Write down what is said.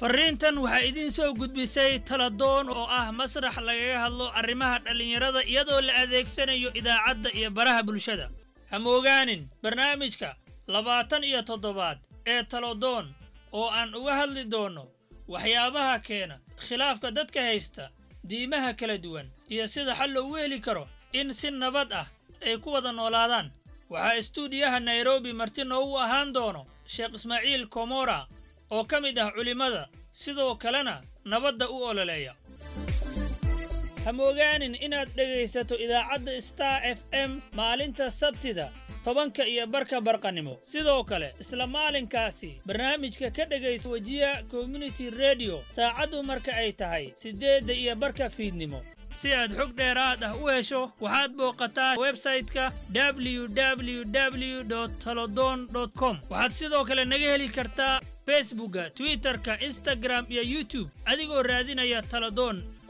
farriintan waxaa idiin soo gudbisay taladoon oo ah masrax lagaga hadlo arrimaha dhallinyarada iyadoo la adeegsanayo idaacadda iyo baraha bulshada ha moogaanin barnaamijka labaatan iyo toddobaad ee taladoon oo aan uga hadli doonno waxyaabaha keena khilaafka dadka haysta diimaha kala duwan iyo sida xal loogu heli karo in si nabad ah ay ku wada noolaadaan waxaa istuudiyaha nairobi marti noogu ahaan doono sheekh ismaaciil komora oo ka mid ah culimmada sidoo kalena nabadda u ololeeya ha moogaanin inaad dhegaysato idaacadda star f m maalinta sabtida tobanka iyo barka barqannimo sidoo kale isla maalinkaasi barnaamijka ka dhegaysa wejiya community rediyo saacaddu marka ay tahay siddeedda iyo barka fiidnimo si aad xog dheeraad ah u hesho waxaad booqataa websayte-ka www talodon com waxaad sidoo kale naga heli kartaa facebookga twitterka instagram iyo youtube adigoo raadinaya taladoon